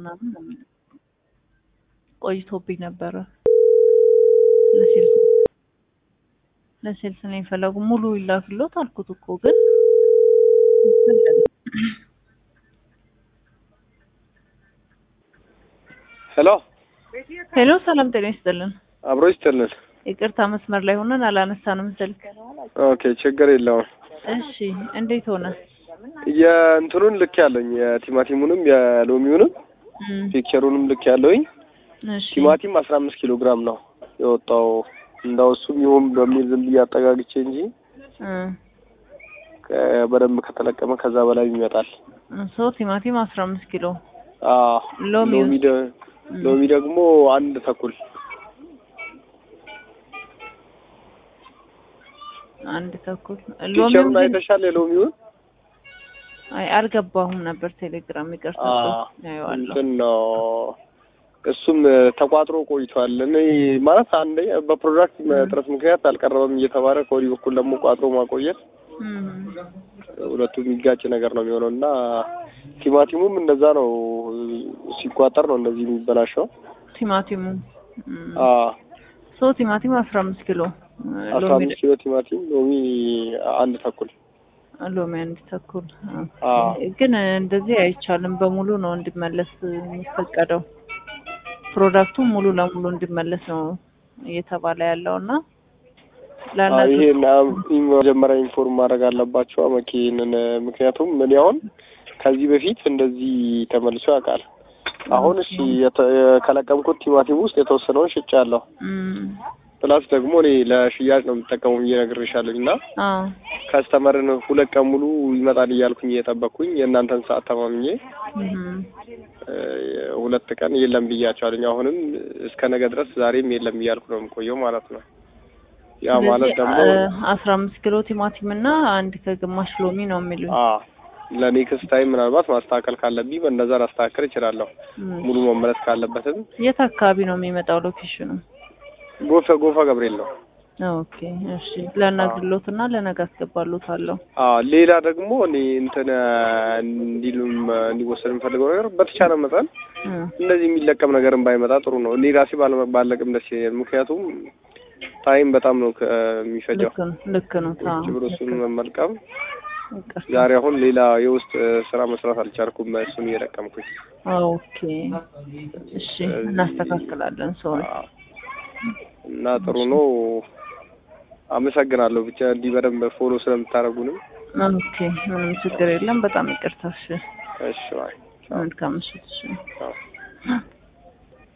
ምናምን ነው የሚለው። ቆይቶብኝ ነበረ። ለሴልስ ለሴልስ ነው የፈለጉ ሙሉ ይላክሎት አልኩት እኮ ግን ሄሎ ሄሎ፣ ሰላም ጤና ይስጥልን። አብሮ ይስጥልን። ይቅርታ መስመር ላይ ሆነን አላነሳንም ስልክ። ኦኬ ችግር የለውም። እሺ እንዴት ሆነ? የእንትኑን ልክ ያለኝ የቲማቲሙንም የሎሚውንም እም፣ ፒክቸሩንም ልክ ያለውኝ እሺ ቲማቲም አስራ አምስት ኪሎ ግራም ነው የወጣው። እንዳው እሱም ይሁን በሚል ዝም ብዬ አጠጋግቼ እንጂ እ ከ- በደንብ ከተለቀመ ከዛ በላይ ይመጣል። ሶ ቲማቲም አስራ አምስት ኪሎ አዎ ሎሚው? ሎሚ ደ- ሎሚ ደግሞ አንድ ተኩል አንድ ተኩል ፒክቸሩን ሎሚው ግን አይተሻል? የሎሚውን አይ አልገባሁም ነበር ቴሌግራም ይቅርታ አዎ፣ ያየዋለሁ እንትን ነው እሱም ተቋጥሮ ቆይቷል። እኔ ማለት አንደኛ በፕሮዳክት እጥረት ምክንያት አልቀረበም እየተባለ ከወዲህ በኩል ደግሞ ቋጥሮ ማቆየት እም፣ ሁለቱ የሚጋጭ ነገር ነው የሚሆነው እና ቲማቲሙም እንደዛ ነው። ሲቋጠር ነው እንደዚህ የሚበላሸው። ቲማቲሙ እም፣ አዎ ሶ ቲማቲም አስራ አምስት ኪሎ አስራ ሎሚ አምስት ኪሎ ቲማቲም፣ ሎሚ አንድ ተኩል። ሎሚ አንድ ተኩል አዎ ግን እንደዚህ አይቻልም። በሙሉ ነው እንዲመለስ የሚፈቀደው። ፕሮዳክቱ ሙሉ ለሙሉ እንዲመለስ ነው እየተባለ ያለው እና አዎ፣ ላናግር ይሄን መጀመሪያ ኢንፎርም ማድረግ አለባቸው መኪንን። ምክንያቱም ምን አሁን ከዚህ በፊት እንደዚህ ተመልሶ ያውቃል። አሁን እሺ የተ- ከለቀምኩት ቲማቲም ውስጥ የተወሰነውን ሽጫለሁ። እም፣ ፕላስ ደግሞ እኔ ለሽያጭ ነው የምጠቀመው ብዬ ነግሬሻለሁ እና አዎ ከስተመርን ሁለት ቀን ሙሉ ይመጣል እያልኩኝ እየጠበቅኩኝ የእናንተን ሰዓት ተማምኜ እም፣ እ፣ ሁለት ቀን የለም ብያቸዋለኝ። አሁንም እስከ ነገ ድረስ ዛሬም የለም እያልኩ ነው የምቆየው ማለት ነው። ያ ማለት ስለዚህ ደግሞ አስራ አምስት ኪሎ ቲማቲም እና አንድ ከግማሽ ሎሚ ነው የሚሉኝ። አ ለኔክስት ታይም ምናልባት ማስተካከል ካለብኝ በእነዛ ላስተካከል እችላለሁ። እም፣ ሙሉ መመለስ ካለበትም የት አካባቢ ነው የሚመጣው ሎኬሽኑ? ጎፈ ጎፋ ገብርኤል ነው። ኦኬ እሺ፣ ላናግርሎት እና ለነገ አስገባሎታለሁ። አ ሌላ ደግሞ እኔ እንትን እንዲሉም እንዲወሰድ የምፈልገው ነገር በተቻለ መጠን እም፣ እንደዚህ የሚለቀም ነገርን ባይመጣ ጥሩ ነው። እኔ ራሴ ባለ- ባለቅም ደስ ይለኛል። ምክንያቱም ታይም በጣም ነው ከ- የሚፈጀው ልክ ነው ልክ ነው። አዎ፣ ቁጭ ብሎ እሱን ልክ ነው። መመልቀም። ይቅርታ። ዛሬ አሁን ሌላ የውስጥ ስራ መስራት አልቻልኩም፣ እሱን እየለቀምኩኝ። ኦኬ እሺ፣ እናስተካክላለን። ሶሪ አ እና ጥሩ ነው። አመሰግናለሁ። ብቻ እንዲህ በደንብ ፎሎ ስለምታደርጉንም። ኦኬ፣ ምንም ችግር የለም። በጣም ይቅርታ። እሺ፣ እሺ ባይ። ቻው። መልካም ምሽት። እሺ ቻው።